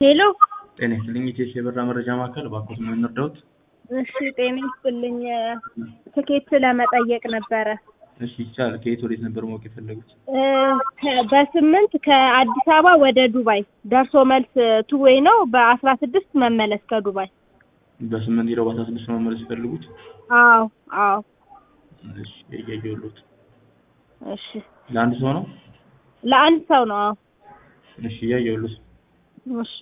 ሄሎ ጤና ይስጥልኝ ኢቴስ የበራ መረጃ ማዕከል እባክዎት ምን እንርዳዎት? እሺ ጤና ይስጥልኝ ትኬት ለመጠየቅ ነበረ እሺ ይቻላል። ከየት ወዴት ነበር ማወቅ የፈለጉት? እ ከ- በስምንት ከአዲስ አበባ ወደ ዱባይ ደርሶ መልስ ቱ ዌይ ነው በአስራ ስድስት መመለስ ከዱባይ በስምንት ሄደው በአስራ ስድስት ነው መመለስ የፈለጉት? አዎ አዎ እሺ እያየሁልዎት። እሺ ለአንድ ሰው ነው? ለአንድ ሰው ነው አዎ እሺ እያየሁልዎት። እሺ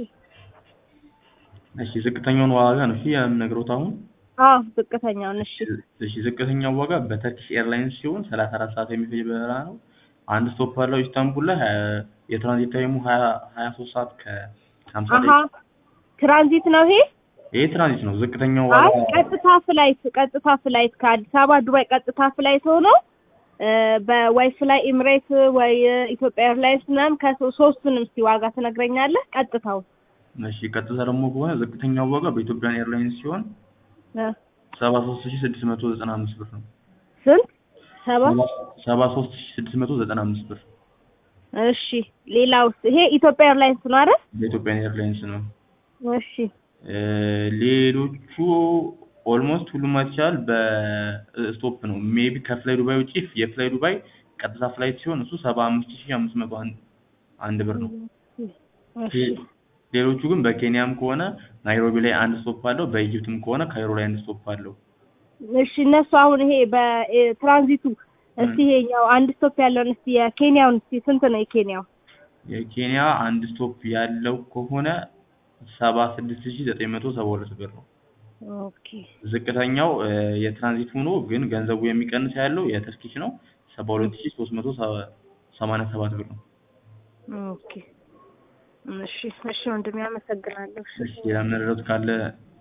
እሺ ዝቅተኛውን ዋጋ ነው እሺ የምነግረውት አሁን። አዎ ዝቅተኛውን እሺ እሺ ዝቅተኛው ዋጋ በተርኪሽ ኤርላይንስ ሲሆን ሰላሳ አራት ሰዓት የሚፈጅ በረራ ነው። አንድ ስቶፕ አለው ኢስታንቡል ላይ ሀያ- የትራንዚት ታይሙ ሀያ ሀያ ሶስት ሰዓት ከሀምሳ አሀ ደቂቃ ትራንዚት ነው ይሄ ይሄ ትራንዚት ነው። ዝቅተኛው አይ ዋጋ ቀጥታ ፍላይት ቀጥታ ፍላይት ከአዲስ አበባ ዱባይ ቀጥታ ፍላይት ሆኖ እ በወይ ፍላይ ኤምሬት ወይ ኢትዮጵያ ኤርላይንስ ምናምን ከሶስቱንም እስቲ ዋጋ ትነግረኛለህ? ቀጥታው እሺ ቀጥታ ደግሞ ከሆነ ዝቅተኛው ዋጋ በኢትዮጵያን ኤርላይንስ ሲሆን እ ሰባ ሶስት ሺ ስድስት መቶ ዘጠና አምስት ብር ነው። ስንት ሰባ ሰባ ሶስት ሺ ስድስት መቶ ዘጠና አምስት ብር እሺ ሌላውስ ይሄ ኢትዮጵያ ኤርላይንስ ነው አይደል? በኢትዮጵያን ኤርላይንስ ነው። እሺ እ ሌሎቹ ኦልሞስት ሁሉም ማለት ይቻላል በስቶፕ ነው። ሜቢ ከፍላይ ዱባይ ውጪ የፍላይ ዱባይ ቀጥታ ፍላይት ሲሆን እሱ ሰባ አምስት ሺ አምስት መቶ አንድ አንድ ብር ነው። እሺ ሌሎቹ ግን በኬንያም ከሆነ ናይሮቢ ላይ አንድ ስቶፕ አለው። በኢጅፕትም ከሆነ ካይሮ ላይ አንድ ስቶፕ አለው። እሺ እነሱ አሁን ይሄ በትራንዚቱ እስቲ ይሄኛው አንድ ስቶፕ ያለውን እስቲ የኬንያውን እስቲ ስንት ነው የኬንያው? የኬንያ አንድ ስቶፕ ያለው ከሆነ ሰባ ስድስት ሺ ዘጠኝ መቶ ሰባ ሁለት ብር ነው። ኦኬ ዝቅተኛው እ የትራንዚት ሆኖ ግን ገንዘቡ የሚቀንስ ያለው የተርኪሽ ነው። ሰባ ሁለት ሺ ሶስት መቶ ሰማንያ ሰባት ብር ነው። ኦኬ እሺ እሺ ወንድሜ አመሰግናለሁ። እሺ እሺ ሌላ መረዳት ካለ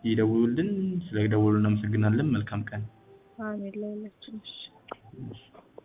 ይደውሉልን። ስለ ደወሉ እናመሰግናለን። መልካም ቀን። አሜን ለሁላችን እሺ